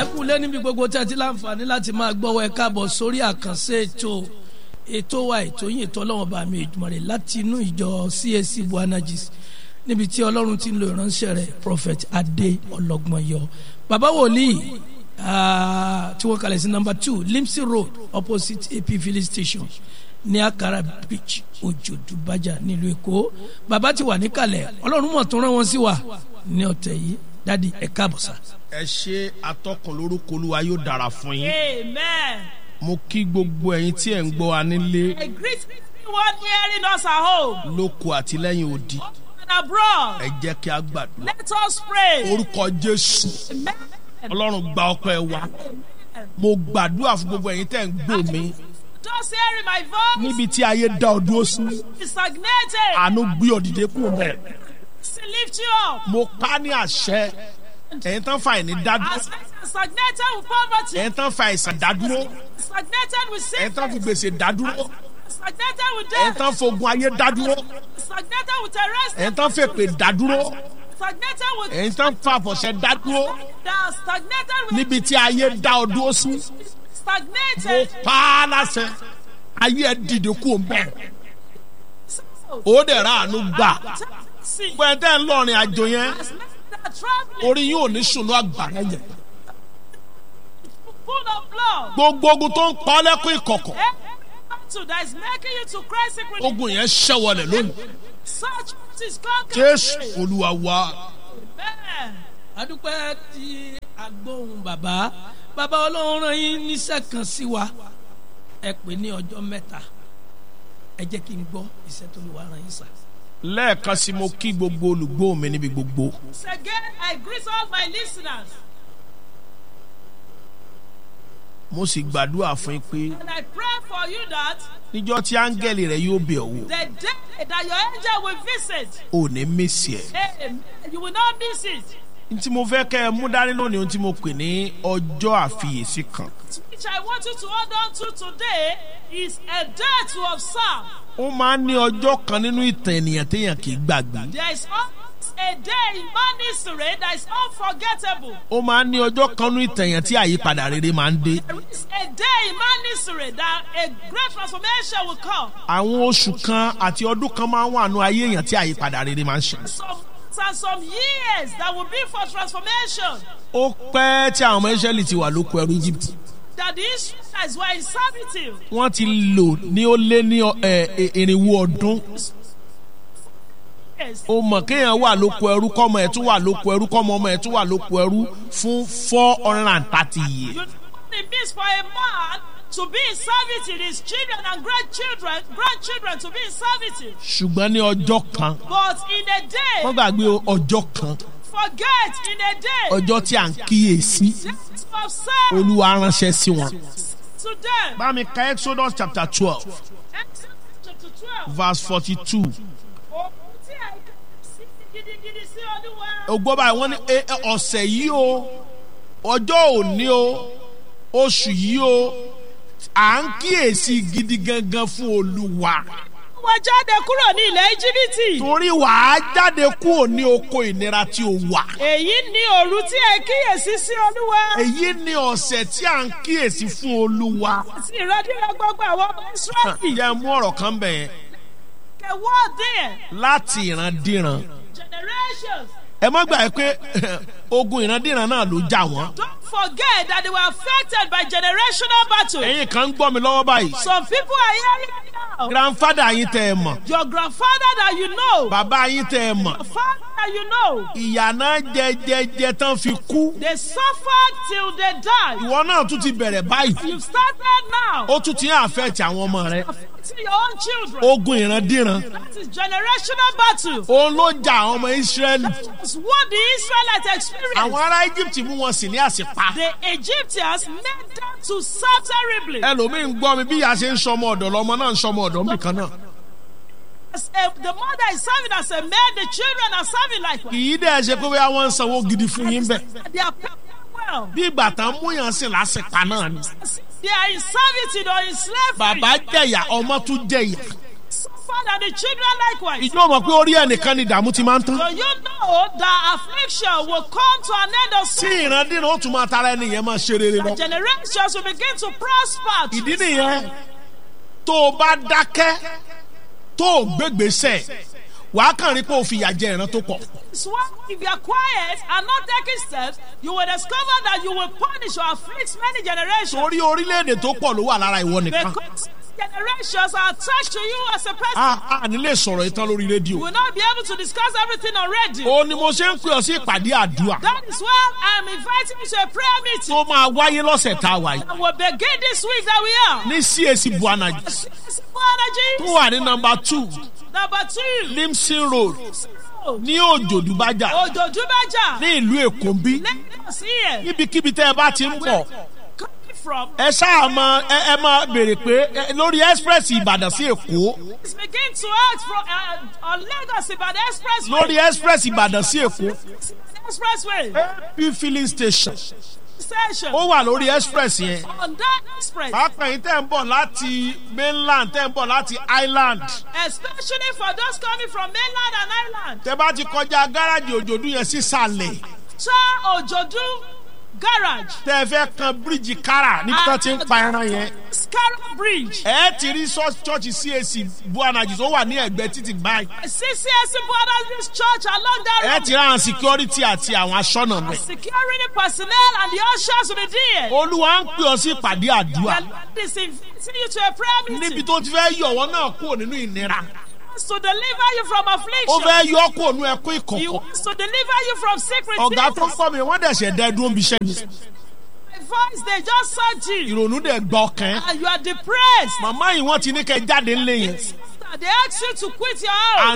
kú lé níbi gbogbo tí a ti láǹfààní láti máa gbọ́wọ́ ẹ káàbọ̀ sórí àkànṣe ètò ètò wa ètò yìí ètò ọlọ́run bá mi ìjùmọ̀ rẹ̀ láti inú ìjọ CAC Buanagis níbi tí ọlọ́run ti ń lo ìránṣẹ́ rẹ̀ prophet adé ọlọ́gbọ̀nyọ bàbá wòlíì tí wọ́n kalẹ̀ sí number two Limsey road opposite AP filling station ní Akara beach Òjòdú Bájà nílùú Èkó bàbá ti wà níkàlẹ̀ ọlọ́run mọ̀ tó rán wọn sí wa ní ọ̀tẹ̀ yìí dádì ẹ káàbọ̀ sá. ẹ ṣe atọ́kùn lórúkọ olúwa yóò dára fún yín. Amen. mo kí gbogbo ẹ̀yin tí ẹ̀ ń gbọ́ wa nílé I greet everyone hearing us at home lóko àti lẹ́yìn odi and abroad. ẹ jẹ́ kí a gbàdúrà. Let us pray. orúkọ jésù Amen. ọlọ́run gba ọpẹ́ wa mo gbàdúrà fún gbogbo ẹ̀yin tẹ́ ń gbọ́ mi Just hearing my voice níbi tí ayé dá ọ dúró sí is stagnated. àánú gbé ọ dìde kúrò bẹ́ẹ̀. To lift you up. mo pa ní àṣẹ ẹ̀yin tán fa ìní dádúró As stagnated with poverty, ẹ̀yin tán fa ìsàn dádúró stagnated with ẹ̀yin tán fi sickness, gbèsè dádúró stagnated with ẹ̀yin death, tán fogun ayé dádúró stagnated with arrest, ẹ̀yin tán fèpè dádúró stagnated with ẹ̀yin tán fa àfọ̀ṣẹ dádúró that stagnated with níbi tí ayé dá ọ dúró sí mo stagnated. pa á láṣẹ ayé ẹ dìde kúrò bẹ́ẹ̀ ó dẹ̀ ra àánú gbà See, pẹ̀ntẹ́ ńlọrin àjò yẹn as men that are traveling orí yóò ní sùnú àgbàrá yẹn full of blood. gbogbo ogun tó ń pa ọ́ lẹ́kún ìkọ̀kọ̀ to that is making you to cry secretly. ogun yẹn ṣẹ́wọlẹ̀ lónìí Such is conquered. jésù olúwa wa Amen. adúpẹ́ tí agbóhùn bàbá bàbá ọlọ́run rán yín níṣẹ́ kan sí wa ẹ pè ní ọjọ́ mẹ́ta ẹ jẹ́ kí n gbọ́ iṣẹ́ tó lè wá rán yín sá. lẹ́ẹ̀kan sí mo kí gbogbo olùgbọ́ mi níbi gbogbo Once again, I greet all my listeners mo sì gbàdúrà fún yín pé and I pray for you that níjọ́ tí áńgẹ́lì rẹ̀ yóò bẹ̀ ọ́ wò the day that your angel will visit, ò ní mísì ẹ̀. amen, you will not miss it. n tí mo fẹ́ kẹ́ ẹ mú dání lónìí ohun tí mo pè ní ọjọ́ àfiyèsí kan Which I want you to hold on to today is a day to observe. ó máa ń ní ọjọ́ kan nínú ìtàn ènìyàn téèyàn kì í gbàgbé There is always a day in man history that is unforgettable. ó máa ń ní ọjọ́ kan nínú ìtàn èèyàn tí àyípadà rere máa ń dé There is a day in man history that a great transformation will come. àwọn oṣù kan àti ọdún kan máa ń wà nù ayé èèyàn tí àyípadà rere máa ń ṣẹlẹ̀ Some months and some years that will be for transformation. ó pẹ́ tí àwọn ọmọ Ísírẹ́lì ti wà lóko ẹrú Egypt That the Israelites were in servitude. wọ́n ti lò ní ó lé ní ọ- ẹ, ẹ, irinwó ọdún Yes. ó mọ̀ kéèyàn wà lóko ẹrú kọ́mọ ẹ̀ tún wà lóko ẹrú kọ́mọ ọmọ ẹ̀ tún wà lóko ẹrú fún four hundred and thirty years You know what it means for a man to be in servitude, his children and grandchildren, grandchildren to be in servitude. ṣùgbọ́n ní ọjọ́ kan But in a day, wọ́n gbàgbé o, ọjọ́ kan forget in a day, ọjọ́ tí à ń kíyèsí just observe olúwa ránṣẹ́ sí wọn. to them. bá mi ka Exodus chapter twelve Exodus chapter 12. verse forty-two. Ohun tí a sí gidigidi sí Olúwa. ó gbọ́ báyìí wọ́n ní "E- e- ọ̀sẹ̀ yìí o ọjọ́ òní o oṣù yìí o à ń kíyèsí gidi gangan fún olúwa Wọ́n jáde kúrò ní ilẹ̀ Íjíbítì. torí wàá jáde kúrò ní oko ìnira tí o wà. Èyí ni òru tí ẹ kíyèsí sí Olúwa. èyí ni ọ̀sẹ̀ tí à ń kíyèsí fún olúwa. Àti ìrọ̀dúnrún gbogbo àwọn ọmọ Ísírẹ́lì. jẹ́ mú ọ̀rọ̀ kan bẹ̀ yẹn The word there, láti ìrandíran. generations. ẹ má gbà pé ogun ìrandíran náà ló jà wọ́n. Don't forget that they were affected by generational battle. ẹ̀yin kan ń gbọ́ mi lọ́wọ́ báyìí. Some people are hearing it now. grandfather yín tẹ́ ẹ mọ̀ Your grandfather that you know, bàbá yín tẹ́ ẹ mọ̀ your father that you know, ìyànà jẹjẹjẹ tán fi kú. they suffered till they died. ìwọ náà tún ti bẹ̀rẹ̀ báyìí. You've started now. ó tún ti ń àfẹ́ẹ̀tì àwọn ọmọ rẹ. To your own children. ogun ìrandíran. That is generational battle. òun ló jà àwọn ọmọ Ísírẹ́lì. That's what the Israelites experienced. àwọn ará Egypt mú wọn sí ní àsìpa. The Egyptians made them to serve terribly. ẹlòmíín gbọ́ mi bí ìyá ṣe ń sọmọ ọ̀dọ̀ lọ́mọ náà ń sọmọ ọ̀dọ̀ nìkan náà. As a, the mother is serving as a man, the children are serving likewise. kì í dẹ̀ ṣe pé bóyá wọ́n ń sanwó gidi fún yín bẹ́ẹ̀. They are paid well. bí ìgbà tán mú yàn sí lásìpa náà ni. They are in servitude or in slavery. bàbá jẹ̀yà ọmọ tún jẹ̀yà. Suffer husband and the children likewise. ìjọ mọ̀ pé orí ẹnìkan ni ìdààmú ti máa ń tán. So you know that affliction will come to an end of tí sin. ìrandíran ó tún máa tara ẹni yẹn máa ṣe rere lọ. Generations will begin to prosper. ìdí nìyẹn tó o bá dákẹ́ tó o gbégbèsè wàá kàn rí pé o fìyà jẹ ìran tó pọ̀. It's why if you are quiet and not taking steps, you will discover that you will punish or afflict many generations. torí orílẹ̀-èdè tó pọ̀ ló wà lára ìwọ nìkan. Because generations are attached to you as a person. a a ní lè sọ̀rọ̀ ìtàn lórí You rédíò. will not be able to discuss everything on radio. ó ní mo ṣe ń pè ọ sí ìpàdé àdúrà That is why I am inviting you to a prayer meeting. tó máa wáyé lọ́sẹ̀ tá a wà yìí And we'll begin this week that we are. ní CAC buanaji Simple tó energy. wà ní nọ́mbà two Number two. limson road ní òjòdúbájà Ojojubaja. ní ìlú èkó ń bí Lagos here. níbikíbi tẹ́ ẹ bá ti ń bọ̀ Coming from. ẹ ṣáà mọ ẹ ẹ máa béèrè pé ẹ, lórí express ìbàdàn sí èkó Let's begin to act from uh, on Lagos Ibadan Expressway. lórí express ìbàdàn sí èkó Expressway. ap filling station Station. ó wà lórí express yẹn On that express. pápá yìí tẹ́ ń bọ̀ láti mainland tẹ́ ń bọ̀ láti island Especially for those coming from mainland and island. tẹ́ bá ti kọjá gáràjì òjòdú yẹn sísàlẹ̀ Cha Ojodu Garage. tẹ́ ẹ fẹ́ kan bíríìjì kára níbi tó ti ń pa ẹran yẹn Scarrow Bridge. ẹ ti rí church CAC buanaji tó wà ní ẹ̀gbẹ́ títì báyìí CCS Borders Church along that ẹ road. ti rí àwọn security àti àwọn aṣọ́nà mẹ́. Security personnel and the ushers will be there. olúwa ń pè ọ sí ìpàdé àdúrà The Lord is inviting you to a prayer níbi meeting. tó ti fẹ́ yọ̀wọ́ náà kúrò nínú ìnira to deliver you from ó affliction. fẹ́ yọ kúrò nínú ẹkún He ìkọ̀kọ̀ wants to deliver you from secret ọ̀gá tó things. kọ́ mi wọ́n dẹ̀ ṣẹ̀ dẹ́ dúró bí iṣẹ́ ni My voice, they just search you. ìrònú dẹ̀ gbọ́ ọkàn ẹ́. And you are depressed. màmá yìí wọ́n ti ní kẹ́ jáde ńlẹ̀ yẹn They ask you to quit your house.